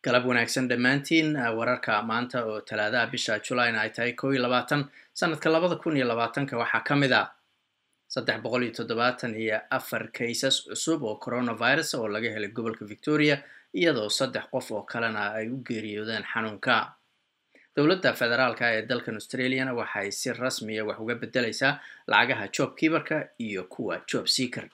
galab wanaagsan dhammaantiin wararka maanta oo talaadaha bisha julayna ay tahay kow iyo labaatan sanadka labada kun iyo labaatanka waxaa ka mid a saddex boqol iyo toddobaatan iyo afar kaysas cusub oo coronavirus oo laga helay gobolka victoria iyadoo saddex qof oo kalena ay u geeriyoodeen xanuunka dowladda federaalka ee dalkan australiana waxay si rasmiya wax uga beddelaysaa lacagaha job kiibarka iyo kuwa job seaker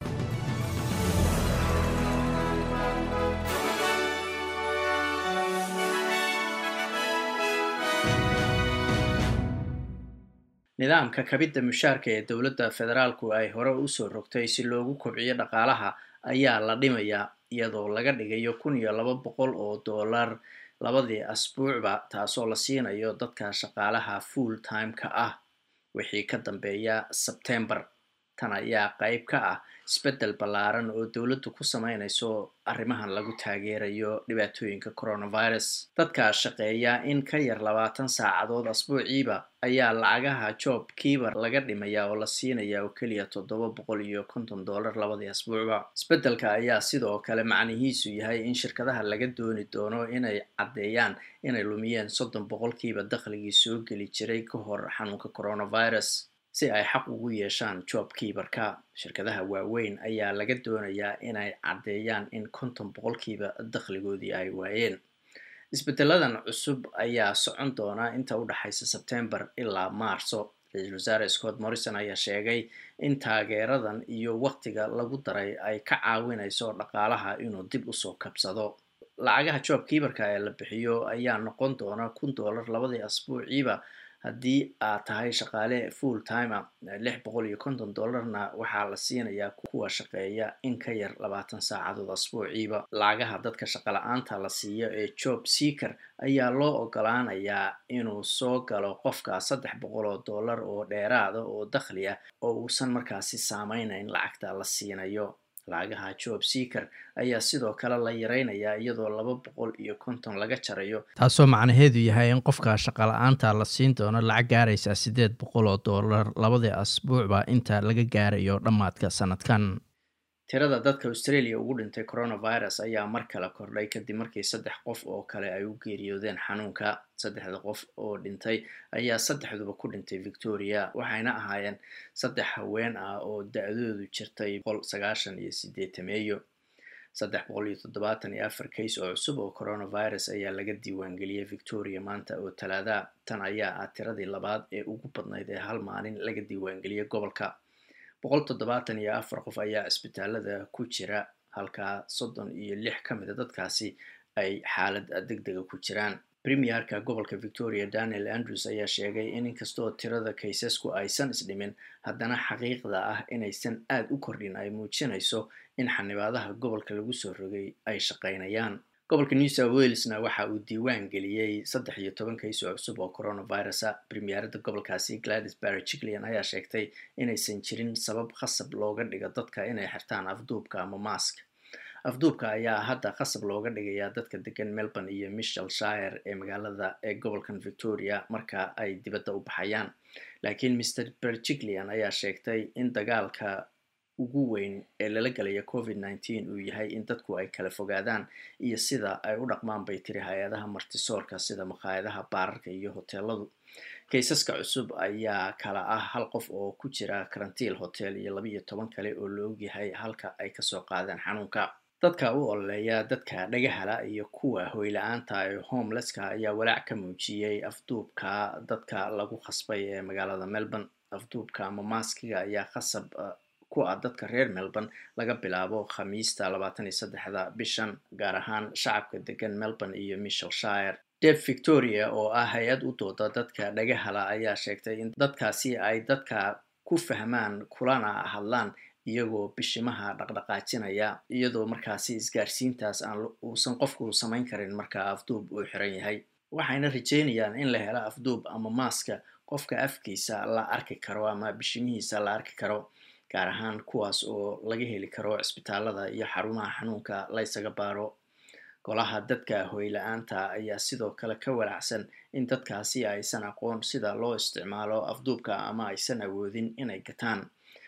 nidaamka kabidda mushaarka ee dowladda federaalku ay hore usoo rogtay si loogu kobciyo dhaqaalaha ayaa la dhimayaa iyadoo laga dhigayo kun iyo laba boqol oo dollar labadii asbuucba taasoo la siinayo dadka shaqaalaha full time-ka ah wixii ka dambeeya sebtembar tan ayaa qayb ka ah isbeddel ballaaran oo dowladdu ku sameynayso arrimahan lagu taageerayo dhibaatooyinka coronavirus dadka shaqeeya in ka yar labaatan saacadood asbuuciiba ayaa lacagaha job kiibar laga dhimaya oo la siinaya oo keliya toddoba boqol iyo konton dollar labadii asbuucba isbeddelka ayaa sidoo kale macnihiisu yahay in shirkadaha laga dooni doono inay caddeeyaan inay lumiyeen soddon boqolkiiba dakhligii soo geli jiray ka hor xanuunka coronavirus si ay xaq ugu yeeshaan job kiibarka shirkadaha waaweyn ayaa laga doonayaa inay caddeeyaan in konton boqolkiiba dakhligoodii ay waayeen isbeddeladan cusub ayaa socon doona inta u dhexaysa sebtembar ilaa maarso ra-iisul wasaare scott morrison ayaa sheegay in taageeradan iyo waqtiga lagu daray ay ka caawinayso dhaqaalaha inuu dib usoo kabsado lacagaha job kiibarka ee la bixiyo ayaa noqon doona kun dollar labadii asbuuciiba haddii aad tahay shaqaale full timer lix boqol iyo konton dollarna waxaa la siinayaa kuwa shaqeeya in ka yar labaatan saacadood asbuuciiba lacagaha dadka shaqala-aanta la siiyo ee job seaker ayaa loo ogolaanayaa inuu soo galo qofka saddex boqol oo dollar oo dheeraada oo dakhli ah oo uusan markaasi saameynayn lacagta la siinayo lacagaha job seaker ayaa sidoo kale la yareynayaa iyadoo laba boqol iyo konton laga jarayo taasoo macnaheedu yahay in qofka shaqala-aanta la siin doono lacag gaaraysa siddeed boqol oo dollar labadii asbuucba inta laga gaarayo dhammaadka sanadkan tirada dadka australia ugu dhintay coronavirus ayaa mar kale kordhay kadib markii saddex qof oo kale ay u geeriyoodeen xanuunka saddexda qof oo dhintay ayaa saddexduba ku dhintay victoria waxayna ahaayeen saddex haween ah oo da-doodu jirtay boqol sagaashan iyo sideetameeyo saddex boqol iyo toddobaatan iyo afar kays oo cusub oo coronavirus ayaa laga diiwaangeliyey victoria maanta oo talaada tan ayaa ah tiradii labaad ee ugu badnayd ee hal maalin laga diiwaangeliyey gobolka boqol toddobaatan iyo afar qof ayaa cisbitaalada ku jira halkaa soddon iyo lix ka mida dadkaasi ay xaalad deg dega ku jiraan premierka gobolka victoria daniel andrews ayaa sheegay in inkastoo tirada kaysasku aysan isdhimin haddana xaqiiqda ah inaysan aada u kordhin ay muujinayso in xanibaadaha gobolka lagu soo rogay ay shaqaynayaan gobolka new south walesna waxa uu diiwaan geliyey saddex iyo toban kays oo cusub oo coronavirusa premierada gobolkaasi gladys barry jiclian ayaa sheegtay inaysan jirin sabab khasab looga dhigo dadka inay xirtaan afduubka ama mask afduubka ayaa hadda khasab looga dhigayaa dadka degan melbourne iyo michel shire ee magaalada ee gobolkan victoria marka ay dibadda u baxayaan laakiin mr berjiclian ayaa sheegtay in dagaalka ugu weyn ee lala gelaya covid nneteen uu yahay in dadku ay kala fogaadaan iyo sida ay u dhaqmaan bay tiri hay-adaha martisoorka sida maqaayadaha baararka iyo hoteeladu kaysaska cusub ayaa kala ah hal qof oo ku jira karantiil hotel iyo laba iyo toban kale oo la ogyahay halka ay kasoo qaadeen xanuunka dadka u ololeeya dadka dhagahala iyo kuwa hoyla-aanta ee homelesska ayaa walaac ka muujiyey afduubka dadka lagu khasbay ee magaalada melbourne afduubka ama maaskiga ayaa khasab ku ah dadka reer melbourne laga bilaabo khamiista labaatan iyo saddexda bishan gaar ahaan shacabka degan melbourne iyo michel shire deb victoria oo ah hay-ad u dooda dadka dhagahala ayaa sheegtay in dadkaasi ay dadka ku fahmaan kulana hadlaan iyagoo bishimaha dhaqdhaqaajinaya iyadoo markaasi isgaarsiintaas aan uusan qofku samayn karin marka afduub uu xiran yahay waxayna rajeynayaan in la helo afduub ama maaska qofka afkiisa la arki karo ama bishimihiisa la arki karo gaar ahaan kuwaas oo laga heli karo cisbitaalada iyo xarumaha xanuunka laysaga baaro golaha dadka hoyla-aanta ayaa sidoo kale ka walaacsan in dadkaasi aysan aqoon sida loo isticmaalo afduubka ama aysan awoodin inay gataan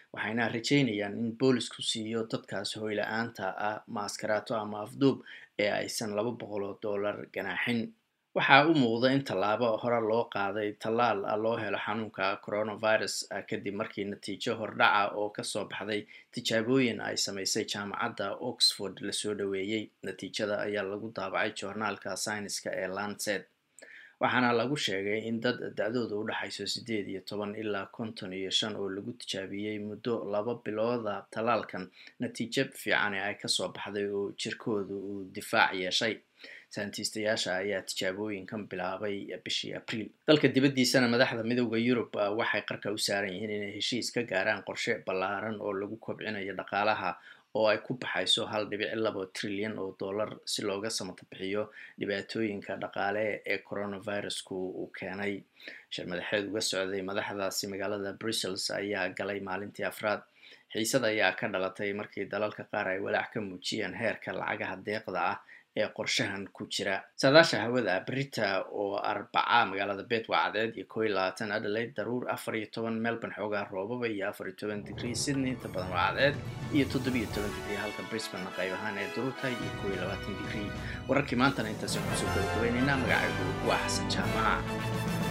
waxayna rajeynayaan in boolisku siiyo dadkaas hoyla-aanta ah maaskaraato ama afduub ee aysan laba boqol oo dollar ganaaxin waxaa u muuqda in tallaabo hore loo qaaday tallaal loo helo xanuunka coronavirus kadib markii natiijo hordhaca oo kasoo baxday tijaabooyin ay samaysay jaamacadda oxford lasoo dhoweeyey natiijada ayaa lagu daabacay joornaalka sayniska ee lancet waxaana lagu sheegay in dad da-dooda u dhexayso siddeed iyo toban ilaa konton iyo shan oo lagu tijaabiyey muddo laba bilooda tallaalkan natiijo fiicane ay kasoo baxday oo jirkooda uu difaac yeeshay sayntiistayaasha ayaa tijaabooyinkan bilaabay bishii abriil dalka dibaddiisana madaxda midooda yurub waxay qarka u saaran yihiin inay heshiis ka gaaraan qorshe ballaaran oo lagu kobcinayo dhaqaalaha oo ay ku baxayso hal dhibic labo trilyan oo dollar si looga samata bixiyo dhibaatooyinka dhaqaale ee coronavirusku uu keenay shir madaxeed uga socday madaxdaasi magaalada brussels ayaa galay maalintii afraad xiisad ayaa ka dhalatay markii dalalka qaar ay walaac ka muujiyeen heerka lacagaha deeqda ah ee qorshahan ku jira saadaasha hawada brita oo arbaca magaalada bet waa cadeed iyo koo iyo labaatan adelaide daruur afar iyo toban melbourne xoogaa roobaba iyo afar iyo toban digrie sydney inta badan waa cadeed iyo toddobiyo toban digrie halka brisbane qayb ahaan ee daruurtahay iyo koo iyo labaatan digrie wararkii maantana intaasaan kusoo gabagabaynaynaa magacaygu waa xasan jaamaca